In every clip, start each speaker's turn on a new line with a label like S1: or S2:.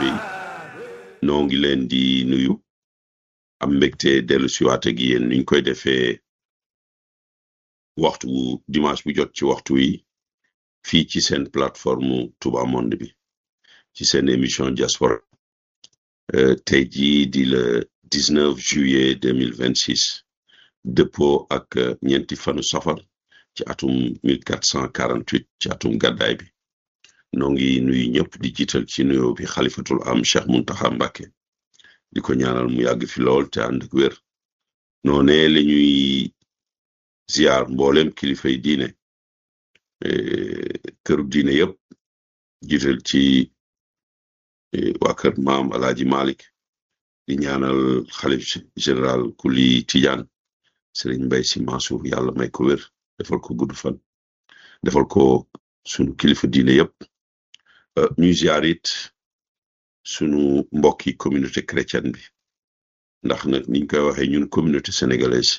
S1: taalibe yi noo ngi leen di nuyu am mbégte dellu siwaat ak yéen niñ koy defee waxtu bu dimanche bu jot ci waxtu wi fii ci seen plateforme Touba Monde bi ci seen émission diaspora tey jii di le 19 juillet 2026 dëppoo ak ñeenti fanu safar ci atum 1448 ci atum gàddaay bi noo ngi nuyu ñëpp di jiital ci nuyoo bi xalifatul am Cheikh Muntaxa Mbàkke di ko ñaanal mu yàgg fi lool te ànd ak wér noone la ñuy ziar mboolem kilifay diine këru diine yëpp jiital ci waa kër maam Alaaji Malik di ñaanal xalif général kuli Tijaan Sëriñ Mbay Si Mansour yàlla may ko wér defal ko gudd fan defal ko sunu kilifa diine yëpp ñuy ziar it sunu mbokki communauté chrétienne bi ndax nag niñ koy waxee ñun communauté sénégalaise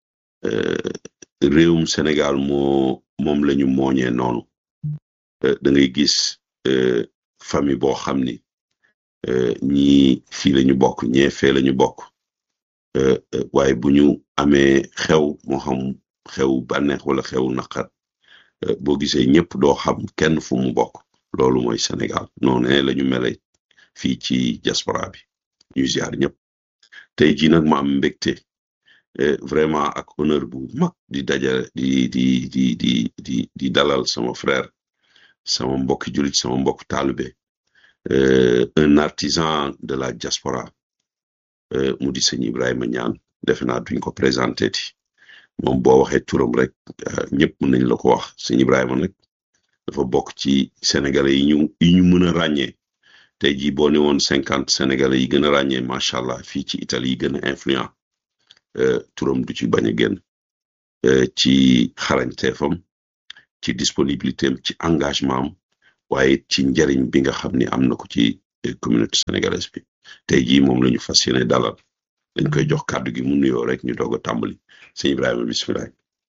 S1: réewum Sénégal moo moom la ñu mooñee noonu da ngay gis famille boo xam ni ñii fii la ñu bokk ñee fee la ñu bokk waaye bu ñu amee xew moo xam xew bànneex wala xew naqar boo gisee ñëpp doo xam kenn fu mu bokk loolu mooy Sénégal noonu la ñu mele fii ci diaspora bi ñu ziar ñëpp tey jii nag ma am mbégte vraiment ak honneur bu mag di dajale di di di di di di dalal sama frère sama mbokki jullit sama mbokk taalibe un artisan de la diaspora mu di sëñ Ibrahima Ñaan defe naa duñ ko présenté ti moom boo waxee turam rek ñëpp mën nañ la ko wax sëñ Ibrahima nag dafa bokk ci sénégalais yi ñu yi ñu mën a ràññee tey jii boo ne woon cinquante sénégalais yi gën a ràññee macha allah fii ci Italie yi gën a influent turam du ci bañ a génn ci xarañteefam ci disponibilité am ci engagement am waaye ci njariñ bi nga xam ni am na ko ci communauté sénégalaise bi tey jii moom la ñu fas yéene dalal dañ koy jox kàddu gi mu nuyoo rek ñu doog a tàmbali sëñ Ibrahima bisimilah.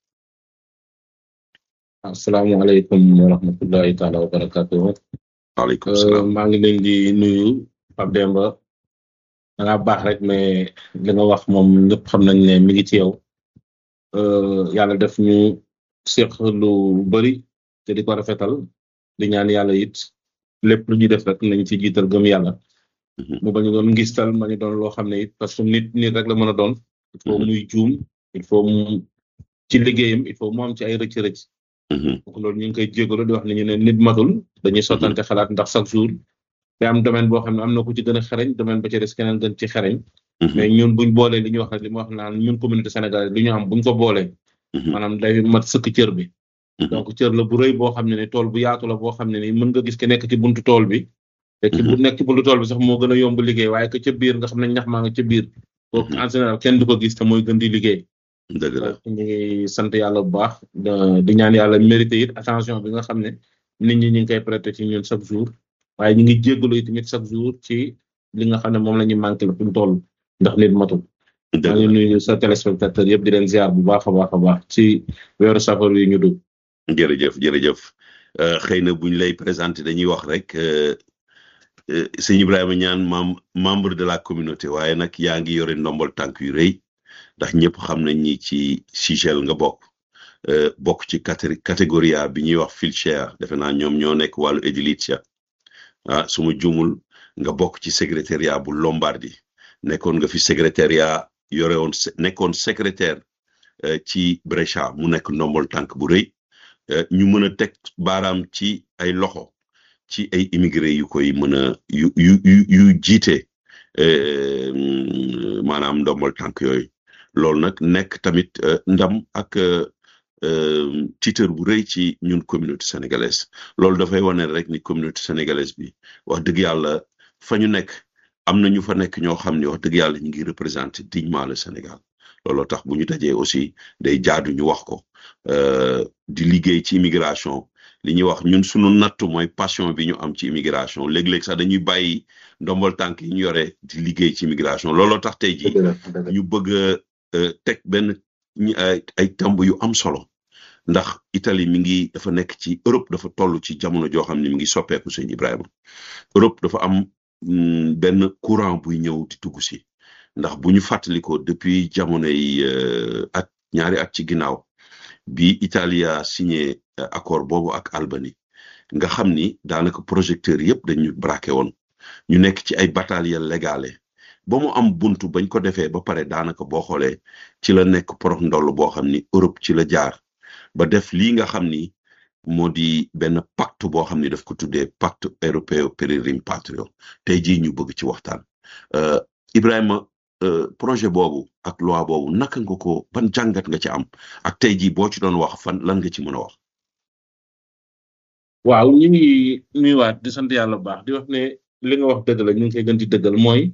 S2: asalaamaaleykum wa rahmatullahi taala wa barakatuh
S1: waaleykum salaam
S2: maa ngi leen di nuyu Pape Demba da ngaa baax rek mais li nga wax moom ñëpp xam nañ ne mi ngi ci yow yàlla def ñu seq lu bari te di ko rafetal di ñaan yàlla it lépp lu ñuy def rek nañ ci jiital gëm yàlla mu bañu doon ngistal ma ñu doon loo xam ne it parce que nit nit rek la mën a doon il faut muy juum il faut mu ci liggéeyam il faut mu am ci ay rëcc-rëcc donc loolu ñu ngi koy jégalu di wax ne ñu ne nit matul dañuy sottante xalaat ndax chaque jour te am domaine boo xam ne am na ku ci gën a xereñ domaine ba ci des keneen gën ci xereñ mais ñun buñ boolee li ñuy wax rek li mu wax naan ñun communauté sénégalaise li ñu am buñ ko boolee maanaam day mat sëkk cër bi donc cër la bu rëy boo xam ne ni tool bu yaatu la boo xam ne ni mën nga gis ke nekk ci buntu tool bi te ci bu nekk ci buntu tool bi sax moo gën a yomb liggéey waaye que ca biir nga xam ne ñax maa nga ca biir kooku en général kenn du ko gis te mooy gën di liggéey
S1: dëgg la
S2: ñu ngi sant yàlla bu baax di ñaan yàlla mérité it attention bi nga xam ne nit ñi ñu ngi koy prêter ci ñun chaque jour waaye ñu ngi jéggalu it tamit chaque jour ci li nga xam ne moom la ñuy manqué la fi mu toll ndax nit matul maa ngi nuyu sa téléspectateur yëpp di leen ziar bu baax a baax a baax ci weeru safar yi ñu dugg
S1: jërëjëf jërëjëf xëy na buñ lay présenté dañuy wax rek sëñ Ibrahima ñaan mem membre de la communauté waaye nag yaa ngi yore ndombol tànk yu rëy ndax ñëpp xam nañ ni ci Sigel nga bokk bokk ci catégorie bi ñuy wax Filcher defe naa ñoom ñoo nekk wàllu édilitia ah su ma jumul nga bokk ci secrétariat bu Lombardie nekkoon nga fi secrétariat yore woon nekkoon secrétaire ci Brescia mu nekk ndombol tànk bu rëy ñu mën a teg baaraam ci ay loxo ci ay immigré yu koy mën a yu yu yu jiite maanaam ndombol tànk yooyu loolu nag nekk tamit ndam ak titre bu rëy ci ñun communauté sénégalaise loolu dafay wane rek ni communauté sénégalaise bi wax dëgg yàlla fa ñu nekk am na ñu fa nekk ñoo xam ne wax dëgg yàlla ñu ngi représenter dignement le Sénégal looloo tax bu ñu dajee aussi day jaadu ñu wax ko di liggéey ci immigration li ñuy wax ñun sunu nattu mooy passion bi ñu am ci immigration léeg-léeg sax dañuy bàyyi ndombol tànk yi ñu yore di liggéey ci immigration looloo tax tey ji ñu bëgg a teg benn ay tamb yu am solo ndax Italie mi ngi dafa nekk ci Europe dafa toll ci jamono joo xam ne mi ngi soppeeku sëñ Ibrahima Europe dafa am benn courant buy ñëw di dugg si ndax bu ñu fàttalikoo depuis jamonoy at ñaari at ci ginnaaw bi Italia signé accord boobu ak Albanie nga xam ni daanaka projecteurs yëpp dañu braqué woon ñu nekk ci ay bataille légale ba mu am buntu bañ ko defee ba pare daanaka boo xoolee ci la nekk porox ndoll boo xam ni Europe ci la jaar ba def lii nga xam ni moo di benn pacte boo xam ni daf ko tuddee pacte européen per il rimpatrio tey jii ñu bëgg ci waxtaan Ibrahima projet boobu ak loi boobu naka nga ko ban jàngat nga ci am ak tey jii boo ci doon wax fan lan nga ci mën a wax.
S2: waaw ñu ngi nuyuwaat di sant yàlla bu baax di wax ne li nga wax dëgg la ñu ngi koy gën di dëggal mooy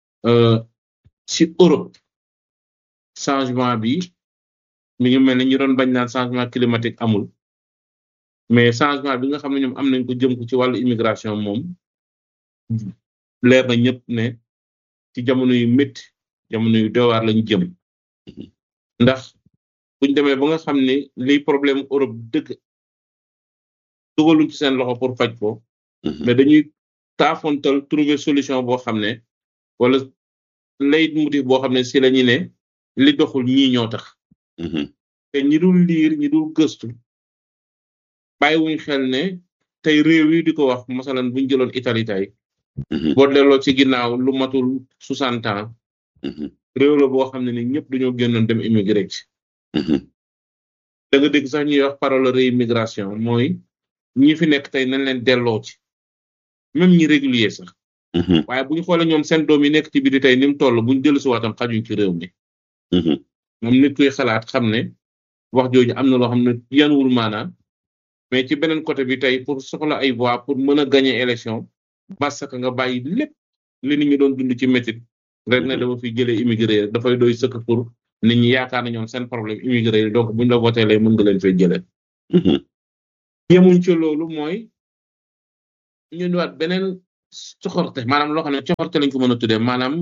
S2: ci Europe changement bi mi ngi mel ni ñu doon bañ naan changement climatique amul mais changement bi nga xam ne ñoom am nañ ko jëm ko ci wàllu immigration moom leer na ñëpp ne ci jamono yu métti jamono yu dowaar lañu jëm ndax buñ demee ba nga xam ne liy problème Europe dëgg dugaluñ ci seen loxo pour faj ko mais dañuy taafontal trouver solution boo xam ne wala lay motif boo xam ne si la ñu ne li doxul ñii ñoo tax te ñi dul liir ñi dul gëstu bàyyiwuñ xel ne tey réew yi di ko wax masalan buñ jëloon Italie tey boo delloo ci ginnaaw lu matul soixante ans réew la boo xam ne ni ñëpp dañoo génnoon dem immigré ci da nga dégg sax ñuy wax parole réimmigration mooy ñi fi nekk tey nañ leen delloo ci même ñi régulier sax waaye bu ñu xoolee ñoom seen doom yi nekk ci biir tey ni mu toll bu ñu dellu si waatam xajuñ ci réew mi moom nit kuy xalaat xam ne wax jooju am na loo xam ne yanuwul maanaam mais ci beneen côté bi tey pour soxla ay voix pour mën a gagner élection parce que nga bàyyi lépp li nit ñi doon dund ci métit rek ne dama fi jëlee immigré dafay doy sëkk pour nit ñi yaakaar na ñoom seen problème immigré donc buñ la voté lay mën nga leen fay jëlee yemuñ ci loolu mooy ñu ñëwaat beneen coxorte maanaam loo xam ne coxorte lañ ko mën a tuddee maanaam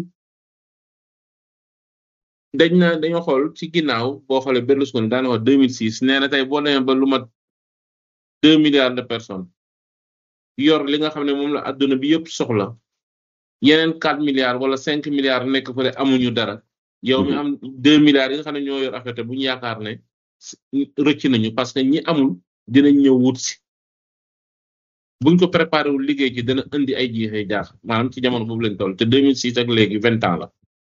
S2: dañ na dañoo xool ci ginnaaw boo xoolee Berlusconi daana wax 2006 nee na tey boo demee ba lu mat deux milliards de personnes yor li nga xam ne moom la adduna bi yëpp soxla yeneen quatre milliards wala cinq milliards nekk fële amuñu dara yow mi am deux milliards yi nga xam ne ñoo yor affaire bu ñu yaakaar ne rëcc nañu parce que ñi amul dinañ ñëw wut si buñ ko préparé wul liggéey ci dana indi ay jiixee jaax maanaam ci jamono boobu lañ toll te 2006 ak léegi vingt ans la.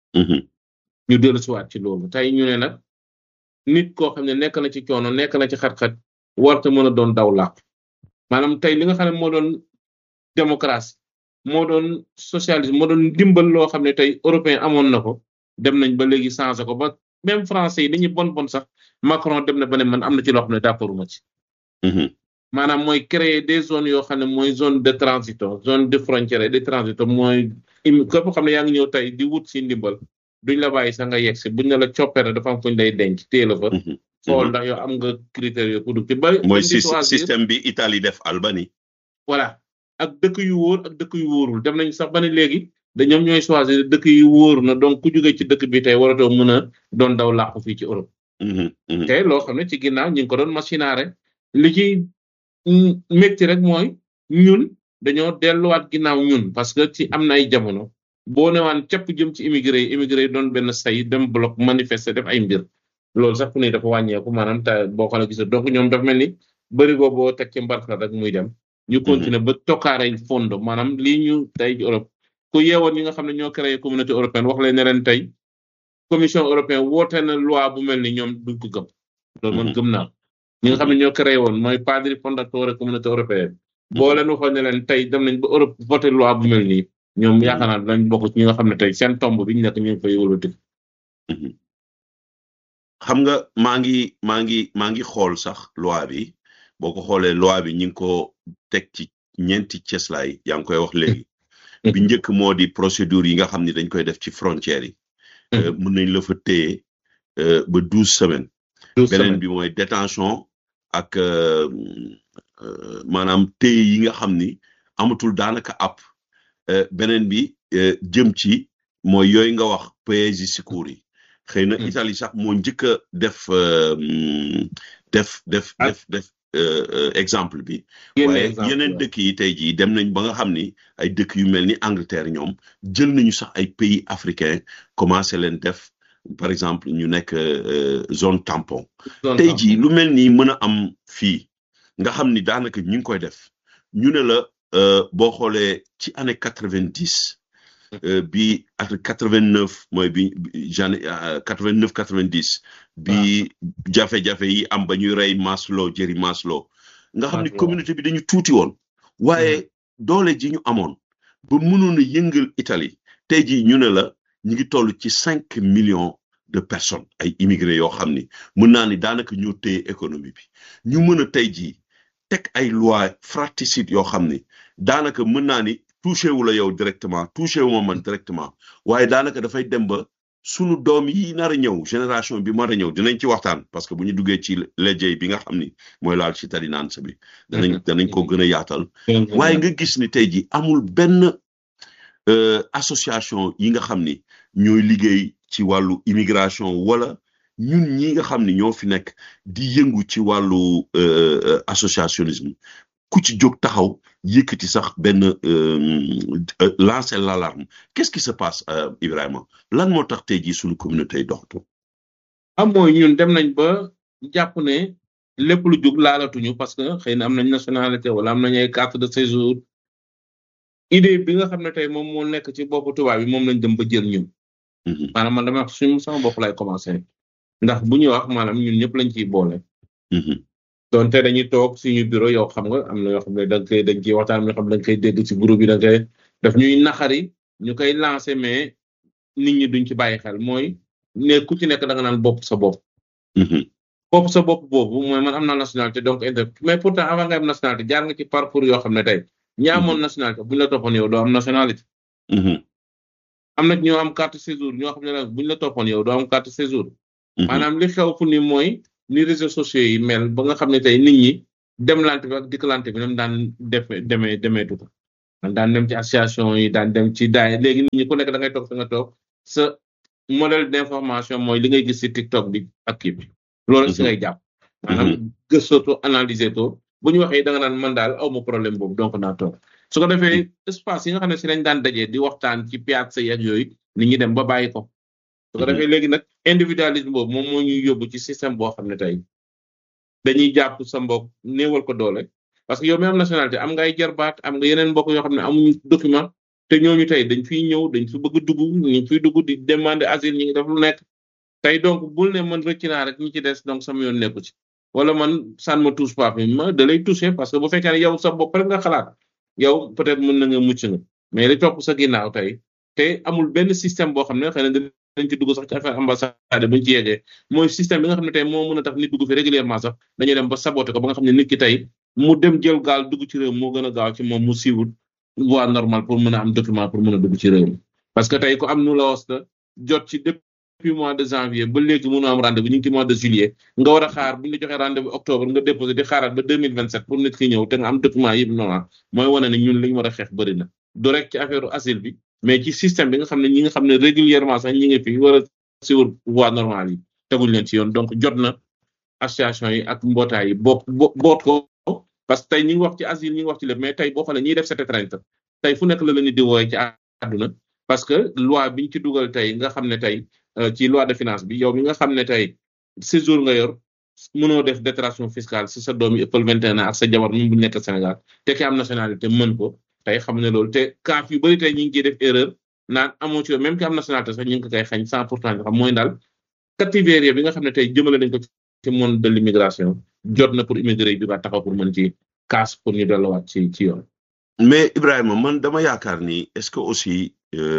S2: ñu dellu si waat ci loolu tey ñu ne nag nit koo xam ne nekk na ci coono nekk na ci xat-xat warta mën a doon daw làpp maanaam tey li nga xam ne moo doon démocratie moo doon socialisme moo doon dimbal loo xam ne tey européen amoon na ko dem nañ ba léegi changé ko ba même français yi dañuy bon bon sax Macron dem na ba ne man am na ci loo xam ne d'accord ma ci. maanaam mooy créer des zones yoo xam ne mooy zone de transito zone de frontière et de transito mooy képp xam ne yaa ngi ñëw tey di wut si ndimbal duñ la bàyyi sax nga yegg si buñ ne la coppere dafa am fuñ lay denc téye la fa. xool ndax yow am nga critères yoo pour ci bari.
S1: mooy système bi Italie def Albanie.
S2: voilà ak dëkk yu wóor ak dëkk yu wóorul dem nañ sax ba ne léegi da ñoom ñooy choisir dëkk yu wóor na donc ku jóge ci dëkk bi tey waratoo mën a doon daw làqu fii ci Europe. te loo xam ne ci ginnaaw ñu ngi ko doon machinaare li ci métti rek mooy ñun dañoo delluwaat ginnaaw ñun parce que ci am na ay jamono boo newaan capp jëm ci immigré yi immigré yi doon benn say dem bloc manifester def ay mbir loolu sax fu ne dafa wàññeeku maanaam te boo xoolee gis donc ñoom dafa mel ni bëri boo boo teg ci mbarka rek muy dem. ñu continuer ba tokkaare fondo maanaam lii ñu tey Europe ku yeewoon ñi nga xam ne ñoo créé communauté européenne wax leen ne leen tey commission européenne woote na loi bu mel ni ñoom duñ ko gëm. loolu man gëm naa ñi nga xam ne ñoo créé woon mooy padri fondateur communauté européenne. boo leen waxoon ne leen tey dem nañ ba Europe voté loi bu mel nii. ñoom yaakaar naa dañ bokk ci ñi nga xam ne tey seen tomb bi ñu nekk ñu ngi fay wëlbati.
S1: xam nga maa ngi maa ngi maa ngi xool sax loi bi boo ko xoolee loi bi ñu ngi ko teg ci ñeenti cëslaay yaa ngi koy wax léegi. bi njëkk moo di procédure yi nga xam ne dañ koy def ci frontières yi. mën nañ la fa téye ba douze semaines. beneen bi mooy détention ak maanaam téye yi nga xam ni amatul daanaka app beneen bi jëm ci mooy yooyu nga wax paesi sicuri yi xëy na Italie sax moo njëkk a def def def def def exemple bi waaye yeneen dëkk yi tey jii dem nañ ba nga xam ni ay dëkk yu mel ni Angleterre ñoom jël nañu sax ay pays africains commencé leen def par exemple ñu nekk zone tampon tey jii lu mel nii mën a am fii nga xam ni daanaka ñu ngi koy def ñu ne la boo xoolee ci année quatre vingt dix bi ak quatre vingt neuf mooy bi jane quatre vingt neuf quatre vingt dix bi jafe-jafe yi am ba ñuy rey Maslow Jerry Maslow nga xam ni communauté bi dañu tuuti woon waaye doole ji ñu amoon ba mënoon a yëngal Italie tey jii ñu ne la ñu ngi toll ci cinq millions de personnes ay immigrés yoo xam ni mën naa ni daanaka ñoo téye économie bi ñu mën a tey jii teg ay loi fratricide yoo xam ni daanaka mën naa ni touché wu la yow directement touché wu ma man directement waaye daanaka dafay dem ba sunu doom yi nar a ñëw génération bi mar a ñëw dinañ ci waxtaan parce que bu ñu duggee ci lejjey bi nga xam ni mooy laal ci tadinance bi danañ danañ ko gën a yaatal waaye nga gis ni tey ji amul benn association yi nga xam ni ñooy liggéey ci wàllu immigration wala ñun ñi nga xam ni ñoo fi nekk di yëngu ci wàllu associationnisme ku ci jóg taxaw yëkkati sax benn lancer l'alarme qu'est-ce qui se passe Ibrahima lan moo tax tey jii suñu communauté yi doxatu
S2: am mooy ñun dem nañ ba jàpp ne lépp lu jóg laalatuñu parce que xëy na am nañ nationalité wala am nañ ay carte de séjour idée bi nga xam ne tey moom moo nekk ci boppu tubaab bi moom lañ dem ba jël ñun maanaam man dama wax suñu sama bopp lay commencé ndax bu ñuy wax maanaam ñun ñëpp lañ ciy boole donte dañuy toog suñu bureau yow xam nga am na yoo xam ne da nga koy dañ ciy waxtaan am na yoo xam ne da nga koy dégg ci groupe bi da nga koy daf ñuy naxari ñu koy lancé mais nit ñi duñ ci bàyyi xel mooy ne ku ci nekk da nga naan bopp sa bopp bopp sa bopp boobu mooy man am naa nationalité donc inter mais pourtant avant nga am nationalité jaar nga ci parcours yoo xam ne tey ñi amoon nationalité buñ la toppoon yow doo am nationalité am na ñoo am carte séjour ñoo xam ne nag buñ la toppoon yow doo am carte séjour maanaam li xew fu ni mooy ni réseaux sociaux yi mel ba nga xam ne tey nit ñi demlante bi ak dikkalante bi nam daan def demee demeetu ko daan dem ci association yi daan dem ci daay léegi nit ñi ku nekk da ngay toog fi nga toog sa modèle d'information mooy li ngay gis ci TikTok bi ak kii bi loolu si ngay jàpp maanaam gëstooto analyser to bu ñu waxee da nga naan man daal aw ma problème boobu donc naa toog su ko defee espace yi nga xam ne si lañ daan dajee di waxtaan ci piazza yi ak yooyu nit ñi dem ba bàyyi ko su ko defee léegi nag individualisme boobu moom moo ñuy yóbbu ci système boo xam ne tey dañuy jàpp sa mbokk néewal ko doole parce que yow mi am nationalité am nga ay jarbaat am nga yeneen mbokk yoo xam ne amuñu document te ñooñu tey dañ fiy ñëw dañ fi bëgg dugg ñu fiy dugg di demander asile ñi ngi def lu nekk tey donc bul ne man rëcc naa rek ñi ci des donc sama yoon nekku ci wala man ça ne me touche pas ma da lay toucher parce que bu fekkee ne yow sa bopp rek nga xalaat yow peut-être mën na nga mucc nga mais li topp sa ginnaaw tey te amul benn système boo xam ne xëy na dañ ci dugg sax ci affaire ambassade buñ ci yeggee mooy système bi nga xam ne tey moo mën a tax nit dugg fi régulièrement sax dañuy dem ba saboté ko ba nga xam ne nit ki tey mu dem jël gaal dugg ci réew moo gën a gaaw ci moom mu siiwul voie normale pour mën a am document pour mën a dugg ci réew mi parce que tey ku am nu la was la jot ci depuis mois de janvier ba léegi mënu am rendez-vous ñu ngi ci mois de juillet nga war a xaar bu ñu la joxee rendez-vous octobre nga déposé di xaaraat ba deux mille vingt sept pour nit ki ñëw te nga am document yëpp normal mooy wane ne ñun li ñu war a xeex bëri na du rek ci affaire asile bi mais ci système bi nga xam ne ñi nga xam ne régulièrement sax ñi ngi fi war a suivre voie normale yi teguñ leen ci yoon donc jot na association yi ak mbootaay yi boot boot ko parce que tey ñi ngi wax ci asile ñi ngi wax ci lépp mais tey boo xoolee ñiy def cette étreinte tey fu nekk la la nit di wooye ci àdduna parce que loi biñ ci dugal tey nga xam ne tey ci loi de finance bi yow mi nga xam ne tey séjour nga yor mënoo def déclaration fiscale si sa doom yi ëppal vingt et un ans ak sa jabar même bu nekk Sénégal te ki am nationalité mën ko tey xam ne loolu te kaaf yu bëri tey ñu ngi ciy def erreur naan amoo ci même ki am nationalité sax ñu ngi ko koy xañ cent pour cent xam mooy daal catégorie bi nga xam ne tey jëmale nañ ko ci monde de l'immigration jot na pour immigré yi bi ba taxaw pour mën ci kaas pour ñu delluwaat ci ci yoon.
S1: mais Ibrahima man dama yaakaar ni est-ce que aussi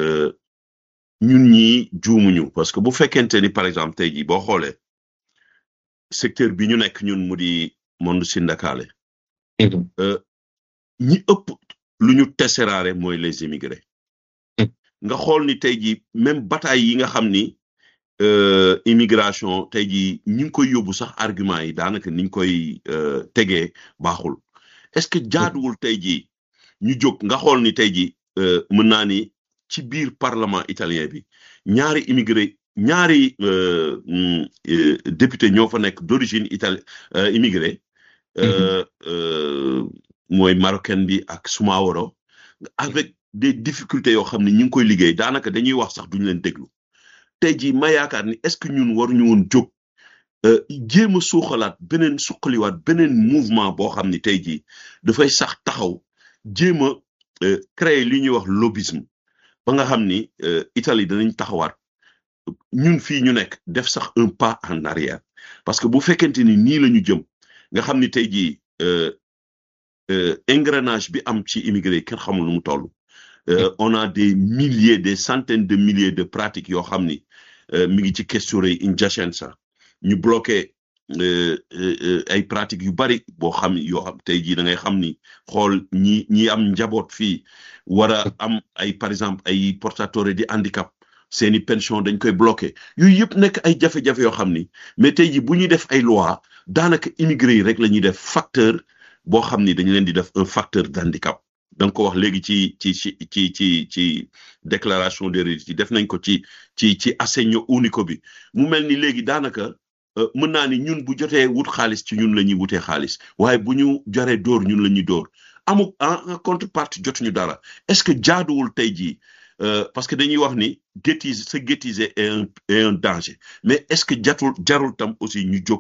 S1: ñun ñii juumuñu parce que bu fekkente ni par exemple tey jii boo xoolee secteur bi ñu nekk ñun mu di monde sindakaale ñi ëpp lu ñu teseraare mooy les immigrés nga xool ni tey jii même bataille yi nga xam ni immigration tey jii ñu ngi koy yóbbu sax argument yi daanaka niñ koy tegee baaxul est-ce que jaaduwul tey jii ñu jóg nga xool ni tey jii mën naa ni ci biir parlement italien bi ñaari immigré ñaari député ñoo fa nekk d'origine itali immigré euh, euh, mooy marocaine bi ak Soumaworo avec des difficultés yoo xam ne ñu ngi koy liggéey daanaka dañuy wax sax duñu leen déglu tey jii ma yaakaar ni est-ce que ñun waruñu woon jóg euh, jéem a suuxalaat beneen suqaliwaat beneen mouvement boo xam ni tey jii dafay sax taxaw jéem a euh, créer li ñuy wax lobbyisme ba nga xam ni euh, Italie danañ taxawaat ñun fii ñu nekk def sax un pas en arrière parce que bu fekkente ni nii la ñu jëm nga xam ni tey jii euh, euh, engrenage bi am ci immigré kenn xamul nu mu toll euh, on a des milliers des centaines de milliers de pratiques yoo xam ni euh, mi ngi ci questure in Jacenza ñu bloqué euh, euh, euh, ay pratiques yu bari boo xam yoo xam tey jii da ngay xam ni xool ñi ñi am njaboot fii war a am ay par exemple ay portateurs di handicap seeni pension dañ koy bloqué yooyu yëpp nekk ay jafe-jafe yoo xam ni mais tey jii bu ñuy def ay loi daanaka immigré yi rek la ñuy def facteur boo xam ni dañu leen di def un facteur d'handicap da nga ko wax léegi ci ci ci ci ci ci déclaration des retraités def nañ ko ci ci ci assegno unico bi mu mel ni léegi daanaka euh, mën naa ni ñun bu jotee wut xaalis ci ñun la ñuy wutee xaalis waaye bu ñu joree dóor ñun la ñuy dóor amu en en contrepartie jotuñu dara est-ce que jaaduwul tey jii euh, parce que dañuy wax ni guettiser se guettiser est un est un danger mais est-ce que jatul jarul tam aussi ñu jóg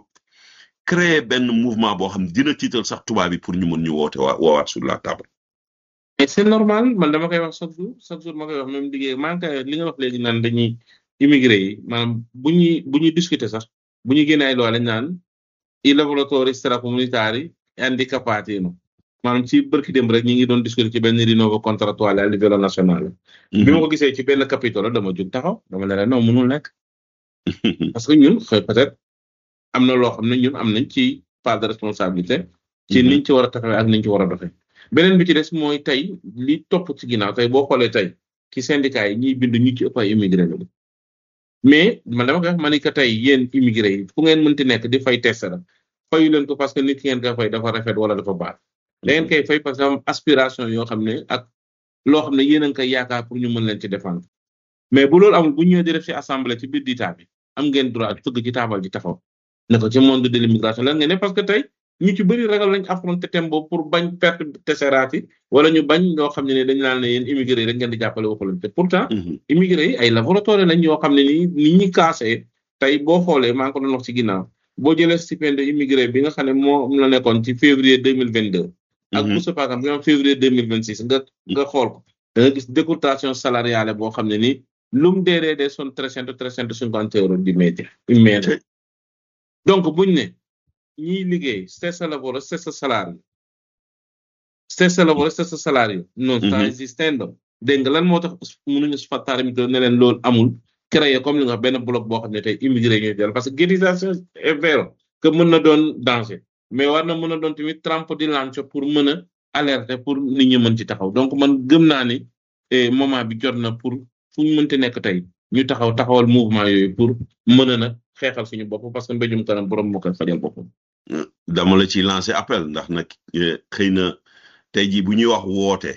S1: créer benn mouvement boo xam ne dina tiital sax tubaab bi pour ñu mën ñu woote waa woowaat sur la table.
S2: mais c'est normal man dama koy wax chaque jour chaque jour ma koy wax même liggéey maa ngi koy li nga wax léegi naan dañuy immigré yi maanaam bu ñuy bu ñuy discuter sax bu ñuy génne ay loi lañ naan i lavoratori stracomunitari handicapati no maanaam ci bërki démb rek ñi ngi doon discuter ci benn rinnovo contrattuale a livello nazionale bi ma ko gisee ci benn capitole dama jóg taxaw dama ne la non mënul nekk parce que ñun xëy peut-être am na loo xam ne ñun am nañ ci part de responsabilité ci niñ ci war a taxawee ak niñ ci war a doxee beneen bi ci des mooy tey li topp ci ginnaaw tey boo xoolee tey ci syndicat yi ñiy bind ñu ci ëpp ay immigré la mais man dama koy wax ma ni que tey yéen immigré yi fu ngeen mënti nekk di fay test la fayu leen ko parce que nit ki ngeen koy fay dafa rafet wala dafa baax da ngeen koy fay parce que am aspiration yoo xam ne ak loo xam ne yéen a ngi koy yaakaar pour ñu mën leen ci défendre mais bu loolu amul bu ñëwee di def ci assemblée ci biir ditaa bi am ngeen droit tëgg ci taabal ji taxaw ne ko ci monde de l'immigration lan ngeen ne parce que tey ñu ci bëri ragal lañ affronter thème boobu pour bañ perte tesseraat yi wala ñu bañ loo xam ne ne dañu naan ne yéen immigré yi rek ngeen di jàppale waxu leen te pourtant immigré yi ay laboratoire lañ yoo xam ne nii ni ñi kaasee tey boo xoolee maa ngi ko doon wax ci ginnaaw boo jëlee stipende immigré bi nga xam ne moo la nekkoon ci février deux mille vingt deux ak bourse par exemple bi nga février deux mille vingt six nga nga xool ko da nga gis décotation salariale boo xam ne nii lu mu dee dee dee son trecento trecento cinquante euros di média média donc buñ ne ñiy liggéey stesso lavoro stesso salario stesso lavoro stesso salario non sta esistendo dégg nga lan moo tax mënuñu sfattare mi ne leen loolu amul créer comme li nga wax benn bloc boo xam ne tey immigré ñooy jël parce que guettisation est vrai que mën na doon danger mais war na mën a doon tamit trempe di lancer pour mën a alerter pour nit ñi mën ci taxaw donc man gëm naa ni moment bi jot na pour fu ñu mënti nekk tey ñu taxaw taxawal mouvement yooyu pour mën a nag xeexal suñu bopp parce que mbéjum kanam borom moo koy fajal boppam.
S1: dama la ci lancer appel ndax nag xëy na tey jii bu ñuy wax woote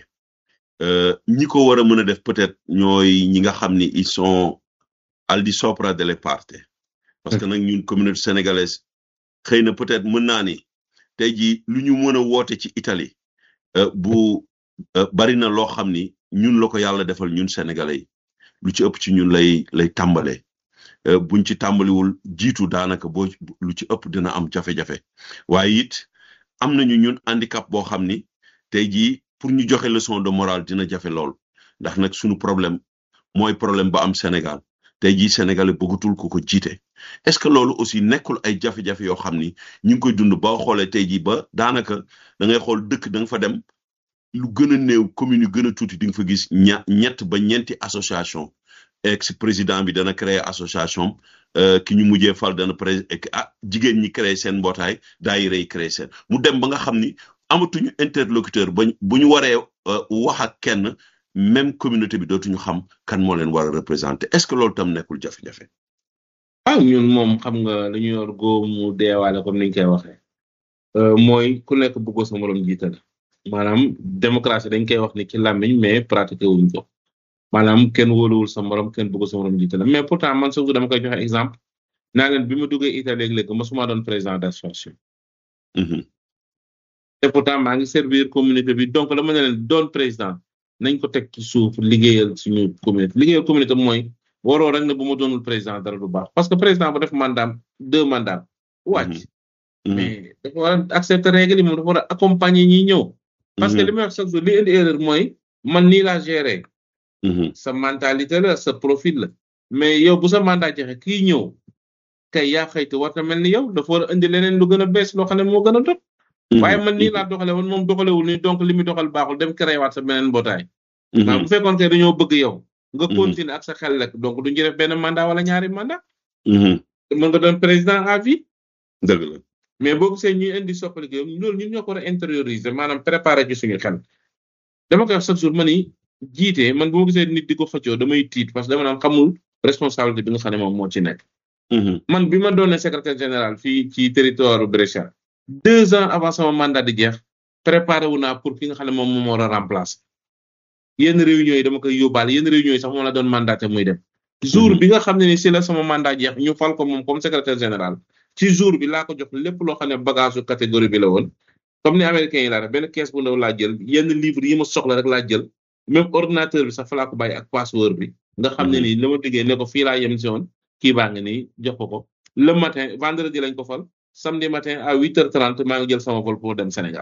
S1: ñi ko war a mën a def peut-être ñooy ñi nga xam ni ils sont al di sopra delle parte parce que nag ñun communauté sénégalaise xëy na peut-être mën naa ni tey jii lu ñu mën a woote ci Italie bu bari na loo xam ni ñun la ko yàlla defal ñun sénégalais yi lu ci ëpp ci ñun lay lay tàmbalee buñ ci tàmbaliwul jiitu daanaka boo lu ci ëpp dina am jafe-jafe waaye it am nañu ñun handicap boo xam ni tey jii pour ñu joxe leçon de morale dina jafe lool ndax nag suñu problème mooy problème ba am Sénégal tey jii sénégalais bëggatul ko ko jiite est-ce que loolu aussi nekkul ay jafe-jafe yoo xam ni ñu ngi koy dund ba xoolee tey jii ba daanaka da ngay xool dëkk da nga fa dem lu gën a néew commune yu gën a tuuti di nga fa gis ña ñett ba ñeenti association ex président bi dana créer association ki ñu mujjee fal dana pré ah jigéen ñi créer seen mbootaay daayira yi créer seen mu dem ba nga xam ni amatuñu interlocuteur ba bu ñu waree wax ak kenn même communauté bi dootuñu xam kan moo leen war a représenter est-ce que loolu tam nekkul jafe-jafe.
S2: ah ñun moom xam nga dañu yor góomu deewaale comme niñ koy waxee mooy ku nekk bëggoo sa morom jiital maanaam démocratie dañ koy wax ni ci làmmiñ mais pratiqué wuñ ko. maanaam kenn wóoluwul sa morom kenn bëgg sa morom jiite la mais pourtant man surtout dama koy joxe exemple naa leen bi ma duggee Italie léegi-léegi mosuma doon président d'association te pourtant maa ngi servir communauté bi donc dama ne leen doon président nañ ko teg ci suuf liggéeyal suñu communauté liggéeyal communauté mooy waroo rek ne bu ma doonul président dara du baax parce que président bu def mandat deux mandats wàcc mais dafa war a accepter règle yi moom dafa war a accompagner ñi ñëw parce que li may wax chaque jour li indi erreur mooy man nii laa gérer sa mentalité la sa profil la mais yow bu sa mandat jeexee kii ñëw kay yaa xëyte war na mel ni yow dafa war a indi leneen lu gën a bees loo xam ne moo gën a dot waaye man nii laa doxale woon moom doxalewul ni donc li muy doxal baaxul dem créé waat sa beneen mbootaay waaw bu fekkoon que dañoo bëgg yow nga continuer ak sa xel rek donc duñu def benn mandat wala ñaari mandat mën nga doon président à vie
S1: dëgg la
S2: mais boo gisee ñuy indi soppali gi loolu ñun ñoo ko war a intérioriser maanaam préparer ci suñu xel dama koy wax chaque jour ma ni jiite man bu ma gisee nit di ko xëccoo damay tiit parce que dama naan xamul responsabilité bi nga xam ne moom moo ci nekk man bi ma doonee secrétaire général fii ci territoire Brescia deux ans avant sama mandat di jeex préparé wu naa pour ki nga xam ne moom moom war a remplacer yenn réunions yi dama koy yóbbaale yenn réunions yi sax moom la doon mandaté muy dem jour bi nga xam ne ni si la sama mandat jeex ñu fal ko moom comme secrétaire général ci jour bi laa ko jox lépp loo xam ne bagage su catégorie bi la woon comme ni américains yi laa def benn kees bu ndaw laa jël yenn livre yi ma soxla rek laa jël même ordinateur bi sax fa laa ko bàyyi ak password bi nga xam ne nii la ma diggee ne ko fii laa yem si woon kii baa ngi nii jox ko ko le matin vendredi lañ ko fal samedi matin à huit heures trente maa ngi jël sama vol pour dem Sénégal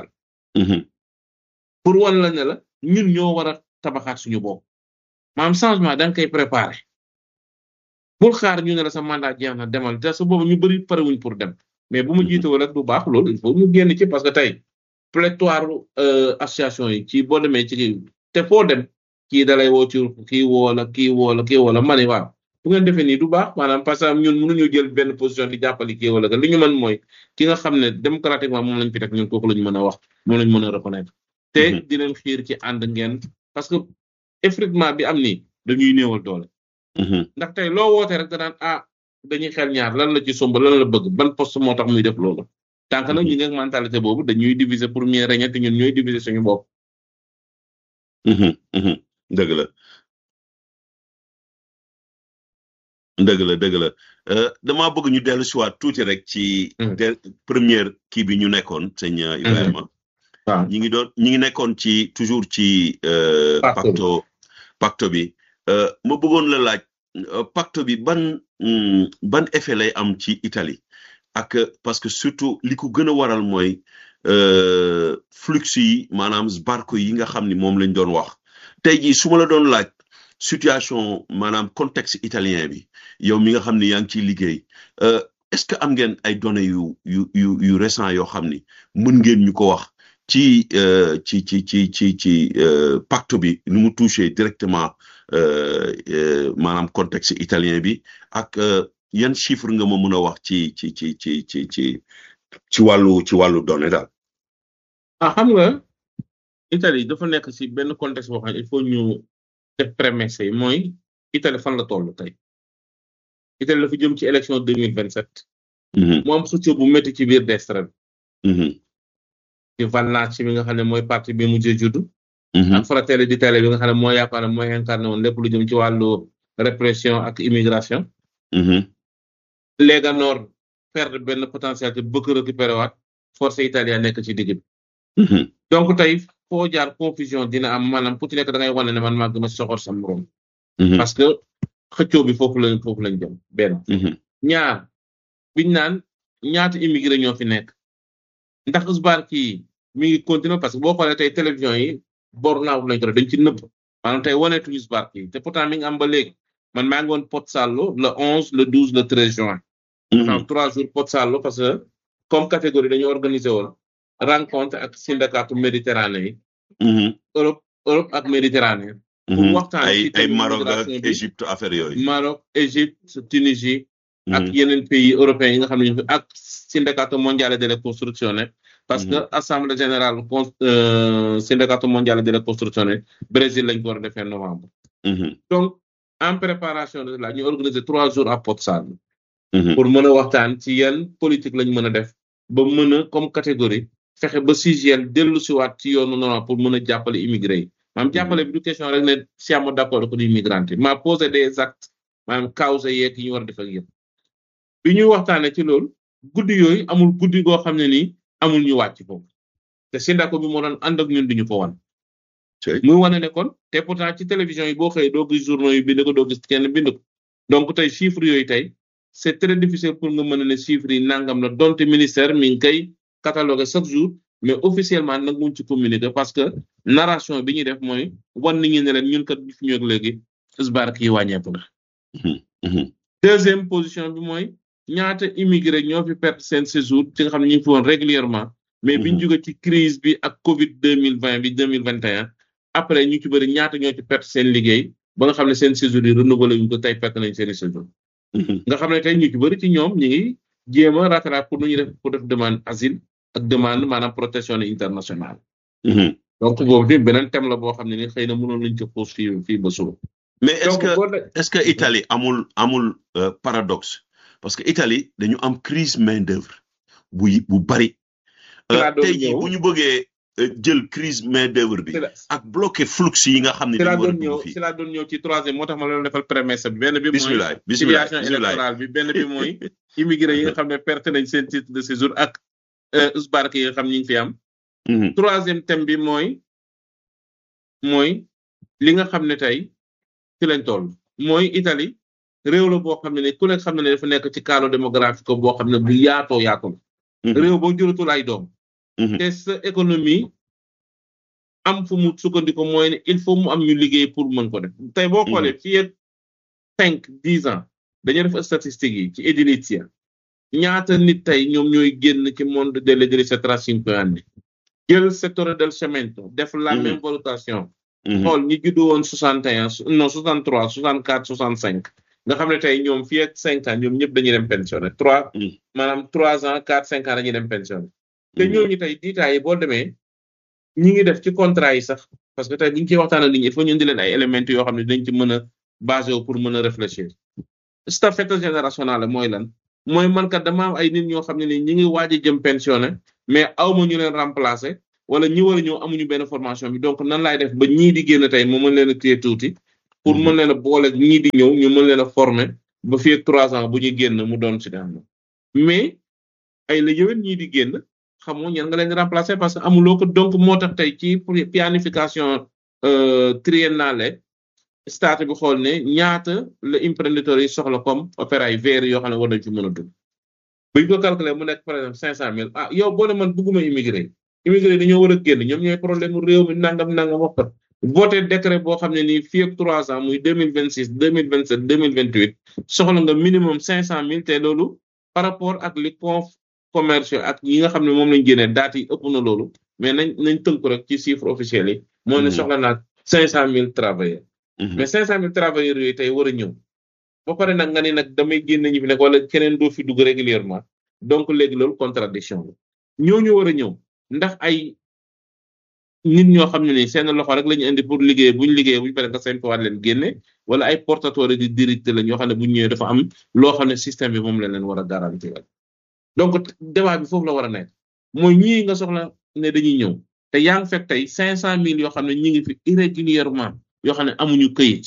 S2: pour wan la ne la ñun ñoo war a tabaxaat suñu bopp maanaam changement da nga koy préparer bul xaar ñu ne la sa mandat jeex na demal te su boobu ñu bëri parewuñ pour dem mais bu mu jiitewul rek du baax loolu il faut ñu génn ci parce que tey pléthore association yi ci boo demee ci te foo dem kii dalay woo ci kii woo la kii woo la kii woo la ma ne waaw bu ngeen defee nii du baax maanaam parce que ñun mënuñu jël benn position di jàppale kii wala li ñu mën mooy ki nga xam ne démocratiquement moom lañ fi teg ñun kooku lañu mën a wax moom lañu mën a reconnaître te di leen xiir ci ànd ngeen parce que effectivement bi am nii dañuy néewal doole ndax tey loo woote rek danaan ah dañuy xel ñaar lan la ci somb lan la bëgg ban poste moo tax muy def loolu tànk nag ñu ngi mentalité boobu dañuy diviser pour mieux régner te ñun ñooy diviser suñu bopp
S1: dëgg la dëgg la dëgg la damaa bëgg ñu dellu si waat tuuti rek ci première kii bi ñu nekkoon sëñ Ibrahima
S2: waaw
S1: ñi ngi doon ñi ngi nekkoon ci toujours ci pacto pacto bi ma bëggoon la laaj pacte bi ban ban effet lay am ci Italie ak parce que surtout li ko gën a waral mooy flux yi maanaam barko yi nga xam ni moom lañ doon wax tey jii su ma la doon laaj situation maanaam contexte italien bi yow mi nga xam ni yaa ngi ciy liggéey est-ce que am ngeen ay données yu yu yu yu récent yoo xam ni mën ngeen ñu ko wax ci ci ci ci ci ci pacte bi nu mu touché directement maanaam contexte italien bi ak yan chiffre nga ma mën a wax ci ci ci ci ci ci ci wàllu ci wàllu données daal.
S2: ah xam nga Italie dafa nekk ci benn contexte boo xam ne il faut ñu def prémisse yi mooy Italie fan la toll tey Italie dafa jëm ci élection deux mille vingt sept. mu am xëccoo bu métti ci biir destra bi. ci Vannaci bi nga xam ne mooy parti bi mujjee juddu. ak Fratelli d'Italia bi nga xam ne mooy yaakaar ne mooy incarné woon lépp lu jëm ci wàllu répression ak immigration. Lega Nord perdre benn potentialité bëgg récupérer waat force italienne nekk ci digg bi. donc tey foo jaar confusion dina am maanaam ku ci nekk da ngay wane ne man maa gën a soxor sa morom. parce que xëccoo bi foofu lañ foofu lañ jëm benn. ñaar biñ naan ñaata immigré ñoo fi nekk. ndax Sbarki mi ngi continuer parce que boo xoolee tey télévision yi bornaaw lañ ko def dañ ci nëbb maanaam tey waneetuñu Sbarki te pourtant mi ngi am ba léegi man maa ngi woon Pozzallo le onze le douze le treize juin. waaw trois jours Pozzallo parce que comme catégorie dañu organiser woon rencontre ak syndicat méditerranée yi. Europe Europe ak méditerranée. pour waxtaan
S1: ay ay Maroc ak Égypte affaire yooyu.
S2: Maroc Égypte Tunisie. ak yeneen pays européens yi nga xam ne ñu ak Sindacato Mondiale delle Costruzioni parce que assemblée générale con Sindacato Mondiale delle Costruzioni Brésil lañ ko war a defee novembre. donc en préparation de cela ñu organiser trois jours à Pozzallo. pour mën a waxtaan ci yan politique lañ mën a def ba mën a comme catégorie fexe ba CGL dellu si waat ci yoonu normal pour mën a jàppale immigré yi maanaam jàppale bi du question rek ne siamo d'accord ko di immigrante maa posé des actes maanaam cause yeeg yi ñu war a def ak yëpp. bi ñuy waxtaanee ci loolu guddi yooyu amul guddi goo xam ne nii amul ñu wàcc foofu te Sindako bi moo doon ànd ak ñun duñu ko wan
S1: cey
S2: muy wane ne kon te pourtant ci télévision yi boo xëyee doo gis journaux yi bind ko doo gis kenn bind ko donc tey chiffres yooyu tey c'est très difficile pour nga mën a ne chiffres yi nangam la donte ministère mi ngi koy catalogué chaque jour mais officiellement nag muñ ci communiquer parce que narration bi ñuy def mooy wan nit ñi ne leen ñun kat bi fi ñëw ak léegi isbaar kii wàññeeku na
S1: Mhm.
S2: deuxième position bi mooy ñaata immigré ñoo fi perte seen séjour ci nga xam ne ñu ngi fi woon régulièrement mais biñ
S1: Mhm.
S2: jóge ci crise bi ak Covid deux mille vingt bi deux mille vingt et un après ñu ci bëri ñaata ñoo ci perte seen liggéey ba nga xam ne seen séjour yi renouvelé wuñ ko tey perte nañ seen i séjour
S1: Mhm.
S2: nga xam ne tey ñu ci bëri ci ñoom ñu ngi jéem a rattraper pour nu ñuy def pour def demande asile ak demande maanaam protection internationale
S1: Mhm.
S2: donc boobu tamit beneen thème la boo xam ne ni xëy na mënoon nañ ko xuus fii fii ba suba
S1: mais est-ce
S2: donc
S1: que
S2: boo de-
S1: est-ce que Italie amul amul euh, paradoxe parce que Italie dañu am crise main d'œuvre bu bu bari
S2: Ci laa
S1: euh,
S2: doon
S1: tey jii
S2: ñëw.
S1: bu ñu bëggee euh, jël crise main d'œuvre bi
S2: ci la
S1: ak bloqué flux yi nga xam ne
S2: ci laa
S1: dañu war a
S2: doon ñëw
S1: dugg fii
S2: ci laa doon ñëw ci troisième moo tax ma leen defal prémisse bi benn bi mooy
S1: bismillah bismillah
S2: situation
S1: bismillah
S2: électorale bi benn bi mooy immigré yi nga xam ne perte nañ seen titre de séjour ak euh, usbarke yi nga xam ñu ngi fi am
S1: Mhm.
S2: troisième thème bi mooy mooy li nga xam ne tey ci lañ toll mooy Italie réew la boo xam ne ne ku nekk xam ne ne dafa nekk ci cadre démographique boo xam ne bu yaatoo yaatoo la
S1: Mhm.
S2: réew boo juratul ay doom
S1: Mhm.
S2: te sa économie am fu mu sukkandiku mooy ne il faut mu am ñu liggéey pour mën ko def tey boo xoolee fii ak cinq dix ans dañu def statistiques yi ci edilizia ñaata nit tey ñoom ñooy génn ci monde dell'edilizia tra cinque anni jël settore del cemento def la
S1: Mhm.
S2: même valutation
S1: Mhm.
S2: xool ñi juddu woon soixante et un non soixante trois soixante quatre soixante cinq nga xam ne tey ñoom fii ak cinq ans ñoom ñëpp dañuy dem pensionné trois
S1: Mhm.
S2: maanaam trois ans quatre cinq ans dañuy dem pensionné te
S1: Mhm.
S2: ñooñu tey diitaay yi boo demee ñi ngi def ci contrat yi sax parce que tey bu ñu ciy waxtaan ak nit ñi il faut ñu indi leen ay éléments yoo xam ne dañ ci mën a basé wu pour mën a réfléchir staffette générationnel la mooy lan mooy man kat dama am ay nit ñoo xam ne ni ñi ngi waaj a jëm pensionné mais awma ñu leen remplacer wala ñi war a ñëw amuñu benn formation bi donc nan laay def ba ñii di génn tey mu mën leen a téye tuuti pour
S1: Mhm.
S2: mën leen a boole ñii di ñëw ñu mën leen a former ba fii ak trois ans bu ñuy génn mu doon ci daan mais ay la yëwen ñii di génn xamoo ñan nga leen di remplacer parce que amuloo ko donc moo tax tey ci planification euh, triennale state bi xool ne ñaata la imprenditeur yi soxla comme opéra yi verts yoo xam ne war nañ ci mën a dugg bu ñu ko calculer mu nekk par exemple cinq cent mille ah yow boo ne man bëgguma immigré immigré yi dañoo war a génn ñoom ñooy problème mu réew mi nangam nangam wax ko voté décret boo xam ne nii fii ak trois ans muy deux mille vingt six deux mille vingt sept deux mille vingt huit soxla nga minimum cinq cent mille te loolu par rapport ak li conf commerciaux ak yi nga xam ne moom lañ génnee date yi ëpp na loolu mais nañ nañ tënk rek ci chiffre officiel yi moo ne
S1: Mhm.
S2: soxla naa cinq cent mille travailleurs
S1: Mhm.
S2: mais cinq cent mille travailleurs yooyu tey war a ñëw ba pare nag nga ni nag damay génne ñi fi nekk wala keneen doo fi dugg régulièrement donc léegi loolu contradiction la ñooñu war a ñëw ndax ay nit ñoo xam ne ni seen loxo rek la ñu indi pour liggéey bu ñu liggéey bu ñu paree nga seen ko waat leen génne wala ay portateurs di direct la ñoo xam ne bu ñu ñëwee dafa am loo xam ne système bi moom la leen war a garantir donc débat bi foofu la war a nekk mooy ñii nga soxla ne dañuy ñëw te yaa ngi fekk tey cinq cent mille yoo xam ne ñi ngi fi irrégulièrement yoo xam ne amuñu këyit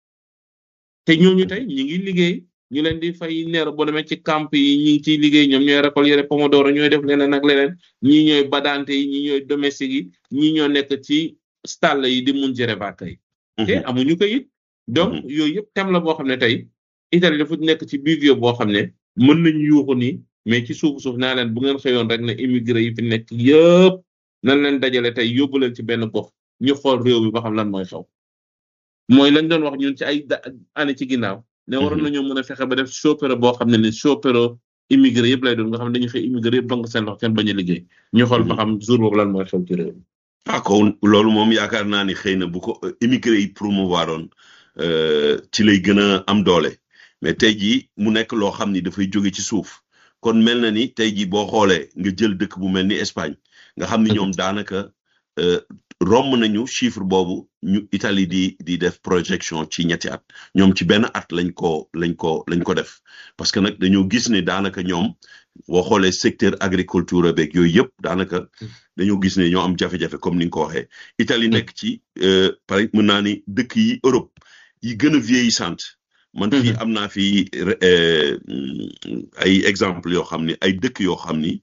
S2: te ñooñu tey ñi ngi liggéey ñu leen di fay neer boo demee ci camp yi ñi ngi ciy liggéey ñoom ñooy récolter pomodoro ñooy def leneen ak leneen ñii ñooy badante yi ñii ñooy domestique yi ñii ñoo nekk ci stall yi di mun jëre bàkk yi te
S1: Mhm.
S2: amuñu këyit donc
S1: Mhm.
S2: yooyu yëpp thème la boo xam ne tey Italie dafa nekk ci bivio boo xam ne mën nañu yuuxu nii mais ci suuf suuf naa leen bu ngeen xëyoon rek ne immigré yi fi nekk yëpp nañ leen dajale tey yóbbu leen ci benn gox ñu xool réew mi ba xam lan mooy xew mooy lañ doon wax ñun ci ay da- année ci ginnaaw ne waroon
S1: Mhm.
S2: nañoo mën a fexe ba def chauffeur boo xam ne ni chauffeur immigré yëpp lay doon nga xam ne dañu xëy immigré yëpp donc seen loxo kenn bañ a liggéey ñu xool ba xam jour boobu lan mooy xew ci réew mi
S1: ah kon loolu moom yaakaar naa ni xëy na bu ko euh, immigré yi promouvoir oon euh, ci lay gën a am doole mais tey jii mu nekk loo xam ni dafay jóge ci suuf kon mel na ni tey jii boo xoolee nga jël dëkk bu mel ni Espagne nga xam ni ñoom daanaka euh, romb nañu chiffre boobu ñu Italie di di def projection ci ñetti at ñoom ci benn at lañ ko lañ ko lañ ko def parce que nag dañoo gis ne daanaka ñoom boo xoolee secteur agriculture beeg yooyu yëpp daanaka dañoo gis ne ñoo am jafe-jafe comme ni nga ko waxee Italie nekk ci euh, par mën naa ni dëkk yi Europe yi gën a vieillissante man fii am naa fi euh, ay exemple yoo xam ni ay dëkk yoo xam ni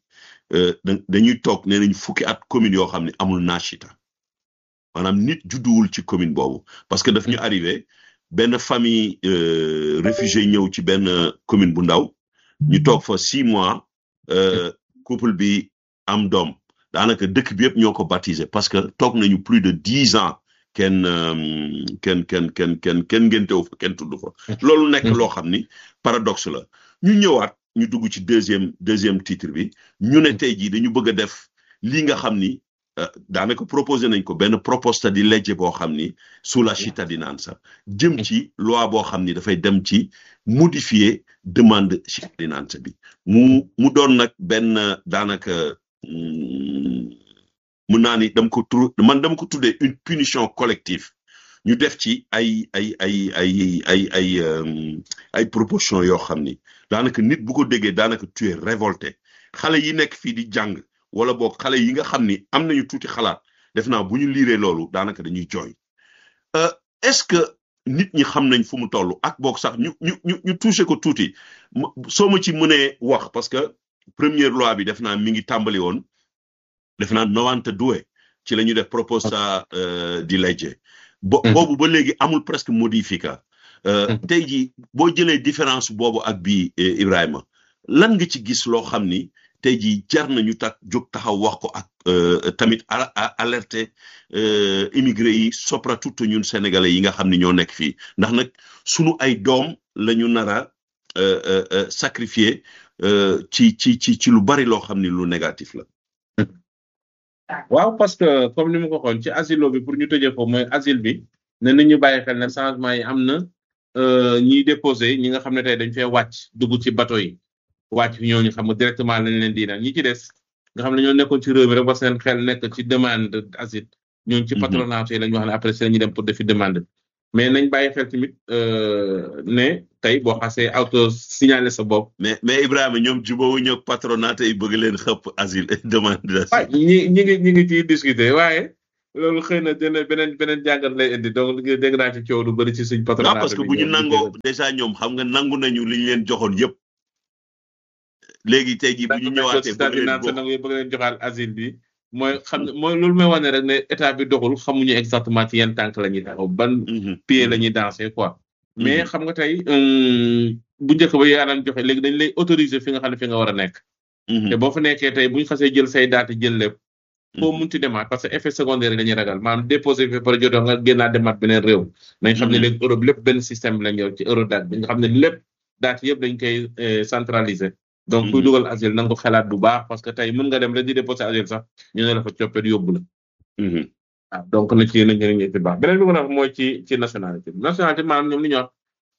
S1: dañuy toog nee nañ fukki at commune yoo xam ne amul naashita maanaam nit judduwul ci commune boobu parce que daf ñu arrivé benn famille réfugié ñëw ci benn commune bu ndaw ñu toog fa six mois couple bi am doom daanaka dëkk bi yëpp ñoo ko baptisé parce que toog nañu plus de dix ans kenn kenn kenn kenn kenn kenn ngéntewu fa kenn tudd fa loolu nekk loo xam ni paradoxe la ñu ñëwaat ñu dugg ci deuxième deuxième titre bi ñu ne tey jii dañu bëgg a def lii nga xam ni daanaka proposé nañ ko benn proposta di legge boo xam ni sulla cittadinanza jëm ci loi boo xam ni dafay dem ci modifier demande cittadinanza bi mu mu doon nag benn daanaka mun naa ni dama ko tur man dama ko tuddee une punition collective ñu def ci ay ay ay ay ay ay ay proposition yoo xam ni daanaka nit bu ko déggee daanaka tu es révolté xale yi nekk fii di jàng wala boog xale yi nga xam ni am nañu tuuti xalaat def naa bu ñu liiree loolu daanaka dañuy jooy est-ce que nit ñi xam nañ fu mu toll ak boog sax ñu ñu ñu ñu touché ko tuuti soo ma ci mënee wax parce que première loi bi def naa mi ngi tàmbali woon def naa novante doué ci la ñu def proposta di legge bo boobu ba léegi amul presque modifica tey jii boo jëlee différence boobu ak bii Ibrahima lan nga ci gis loo xam ni tey jii jar nañu tak jóg taxaw wax ko ak tamit alerter immigré yi surtout ñun sénégalais yi nga xam ni ñoo nekk fii ndax nag sunu ay doom la ñu nar a sacrifier ci ci ci ci lu bari loo xam ni lu négatif la.
S2: waaw parce que comme ni ma ko waxoon ci asilo bi pour ñu tëjee ko mooy asile bi ne nit ñu bàyyi xel ne changement yi am na ñiy déposé ñi nga xam ne tey dañ fee wàcc dugg ci bateau yi. wàcc fi ñooñu xam nga directement lañ leen di naan ñi ci des nga xam ne ñoo nekkoon ci réew mi rek ba seen xel nekk ci demande asile ñooñu ci patronat yi lañ wax ne après si lañuy dem pour defi demande mais nañ bàyyi xel tamit ne tey boo xasee auto signalé sa bopp.
S1: mais mais Ibrahima ñoom jubóowu ñëw patronat yi bëgg leen xëpp asile demande d'asile.
S2: waaw ñi ñi ngi ñi ngi ciy discuter waaye loolu xëy na dina beneen beneen jàngat lay indi donc dégg naa ci coow lu bëri ci suñ patronat
S1: non parce que bu ñu nangoo déjà ñoom xam nga nangu nañu li ñu leen joxoon yëpp. léegi tey jii bu ñu ñëwaatee
S2: bëgg leen jox bëgg leen joxaal asile bi mooy xam ne mooy loolu may wane rek ne état bi doxul xamuñu exactement ci yan tànk la ñuy taxaw ban pied la ñuy danser quoi mais xam nga tey bu njëkk ba yaa daan joxe léegi dañ lay autoriser fi nga xam ne fi nga war a nekk te boo fa nekkee tey bu ñu xasee jël say daate jël lépp foo munti demaat parce que effet secondaire yi dañuy ragal maanaam déposé fi par jotoo nga génnaat demaat beneen réew nañ xam ne léegi Europe lépp benn système lañ yor ci Eurodac bi nga xam ne lépp daate yëpp dañ koy centraliser donc kuy dugal asile na nga ko xalaat bu baax parce que tey mën nga dem rek di déposé asile sax ñu ne la fa coppet yóbbu la. waaw donc na ci nañ ñu ci baax beneen bi ma wax mooy ci ci nationalité bi nationalité maanaam ñoom li ñu wax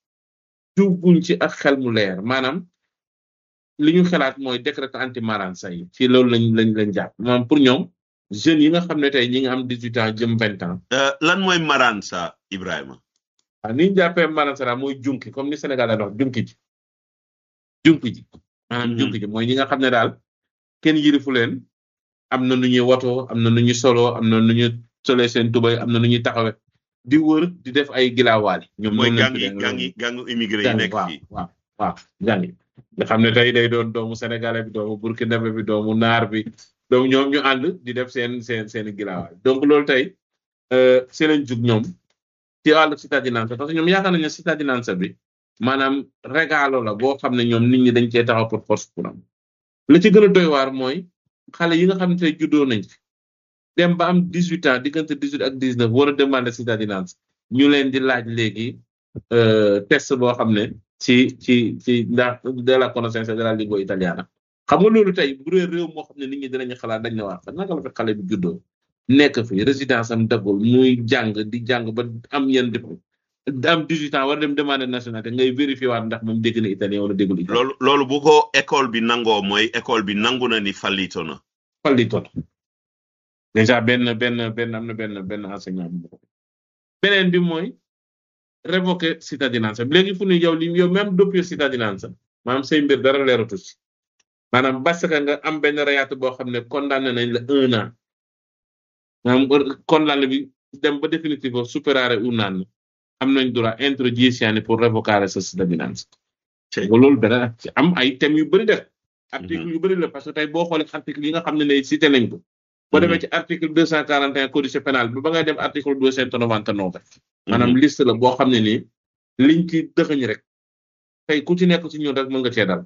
S2: jubuñ ci ak xel mu leer maanaam li ñu xalaat mooy décret anti marrança yi ci loolu lañ lañ lañ jàpp maanaam pour ñoom jeunes yi nga xam ne tey ñi nga am dix huit ans jëm vingt ans.
S1: lan mooy marrança Ibrahima.
S2: waaw ni ñu jàppee marrança mooy junki comme ni Sénégal la wax junki ji junki ji. maanaam junki ji mooy ñi nga xam ne daal kenn yirifu leen am na nu ñuy watoo am na nu ñuy solo am na nu ñuy solee seen tubay am na nu ñuy taxawe di wër di def ay gilaawaali ñoom
S1: mooy gangi gangi gangu immigré yi nekk fii
S2: waaw waaw gangi nga xam ne tey day doon doomu sénégalais bi doomu burkinabé bi doomu naar bi donc ñoom ñu ànd di def seen seen seen gilaawaali donc loolu tey seen lañ jug ñoom ci wàllu cittadinanza parce que ñoom yaakaar nañu ne cittadinanza bi maanaam regalo la boo xam ne ñoom nit ñi dañ cee taxaw pour force pour am la ci gën a doy waar mooy xale yi nga xam ne tey juddoo nañ fi dem ba am dix huit ans diggante dix huit ak dix neuf war a demander cittadinance ñu leen di laaj léegi test boo xam ne ci ci ci ndax de la connaissance de la lingua italiana xam nga loolu tey bu dee réew moo xam ne nit ñi dinañu xalaat dañ ne waa naka la fi xale bi juddoo nekk fi résidence am dagul muy jàng di jàng ba am yenn diplôme am 18 ans war dem demander nationalité ngay vérifier waat ndax moom dégg na italien wala déggul italien.
S1: loolu loolu bu ko école bi nangoo mooy école bi nangu na ni fallito na.
S2: fallito na déjà benn benn benn am na benn benn enseignant bi beneen bi mooy révoquer cittadinanza léegi fu ñu yow li yow même depuis cittadinanza maanaam say mbir dara leeratu ci maanaam parce que nga am benn rayaatu boo xam ne condamné nañ la un an maanaam condamné bi dem ba définitivement superare un an. am nañ droit introduire pour révoquer sa cittadinanza. loolu beneen am ay thèmes yu bëri def article yu bëri la parce que tey boo xoolee article yi nga xam ne ne cité nañ ko boo demee ci article deux cent quarante et un codice pénal bi ba ngay dem article deux cent quatre-vingt-neuf maanaam liste la boo xam ne nii liñ ci dëxëñ rek tey ku ci nekk ci ñun rek mën nga cee dal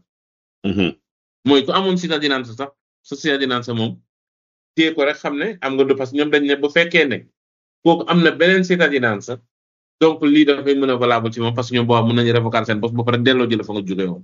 S2: mooy ku amoon cittadinance sax sa cittadinance moom téye ko rek xam ne am nga du parce que ñoom dañ ne bu fekkee ne kooku am na beneen cittadinance donc lii dafay mën a valable ci moom parce que ñoom boo mën nañu révoquer seen bopp ba pare delloo jël fa nga jógee woon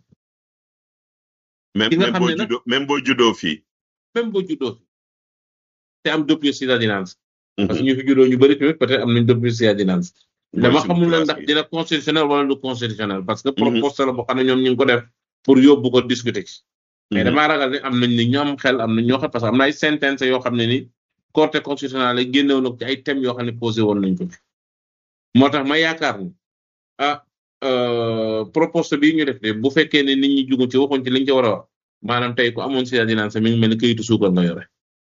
S1: même
S2: ki nga
S1: même
S2: xam
S1: boo
S2: ne nag
S1: juddoo même boo juddoo fii.
S2: même boo juddoo fi te am double cittadinance parce que ñu fi juddoo ñu bëri tamit peut-être am nañ double cittadinance dama xamul nag ndax dina constitutionnel wala du constitutionnel parce que proposition la boo xam ne ñoom ñu ngi ko def pour yóbbu ko discuter ci mais damaa ragal ne am nañ ni ñu am xel am nañ ñoo xam parce que am na ay sentence yoo xam ne ni corte constitutionnelle yi génnewoon na ko ci ay thèmes yoo xam ne posé woon nañ ko fi moo tax ma yaakaar ni ah euh, proposition bii ñu def de bu fekkee ne nit ñi jugu ci waxuñ ci liñ ci war a wax maanaam tey ku amoon cittadinance mi ngi mel ni këyitu suukar nga yore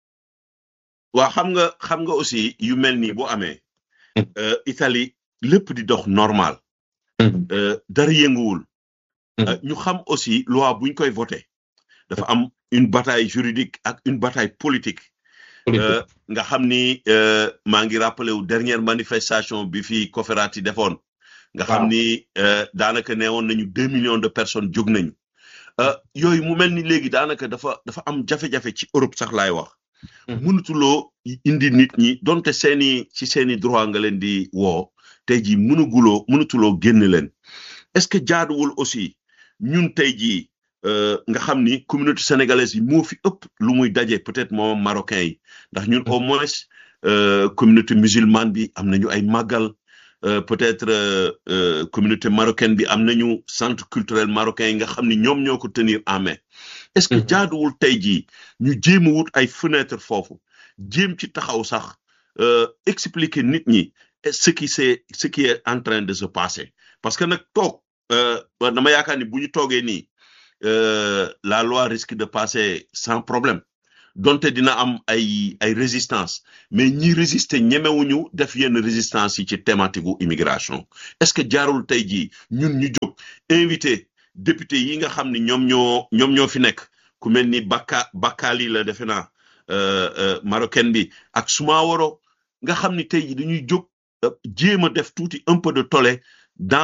S1: waa xam nga xam nga aussi yu mel nii bu amee. euh, Italie lépp di dox normal. euh, dara yënguwul.
S2: Mhm.
S1: Euh, ñu xam aussi loi buñ koy voté dafa am une bataille juridique ak une bataille politique. Euh, nga xam ni euh, maa ngi rappelé wu dernière manifestation bi fi Cofferati defoon. nga xam
S2: Waaw.
S1: ni euh, daanaka neewoon nañu deux millions de personnes jóg nañu. Euh, yooyu mu mel ni léegi daanaka dafa dafa am jafe-jafe ci Europe sax laay wax.
S2: Mhm.
S1: mënutuloo indi nit ñi donte seeni ci seeni droit nga leen di woo tey jii mënuguloo mënutuloo génn leen est-ce que jaaduwul aussi ñun tey jii euh, nga xam ni communauté sénégalaise yi moo fi ëpp lu muy daje peut-être moom marocain yi ndax ñun au moins euh, communauté musulmane bi am nañu ay màggal euh, peut-être euh, euh, communauté marocaine bi am nañu centre culturel marocain yi nga xam ni ñoom ñoo ko tenir en main est-ce que
S2: Mhm.
S1: jaaduwul tey jii ñu jéem a wut ay fenêtre foofu jéem ci taxaw sax euh, expliquer nit ñi ce qui c'est ce qui est en train de se passer parce que nag toog euh, ba dama yaakaar ni bu ñu toogee nii euh, la loi risque de passer sans problème donte dina am ay ay résistance mais ñi résister ñemewuñu def yenn résistance yi ci thématique gu immigration est-ce que jaarul tey jii ñun ñu jóg invité député yi nga xam ni ñoom ñoo ñoom ñoo fi nekk ku mel ni Bakka Bakkaali la defe naa euh, euh, marocaine bi ak Sumaworo nga xam ni tey jii dañuy jóg euh, jéem a def tuuti un peu de tollé dans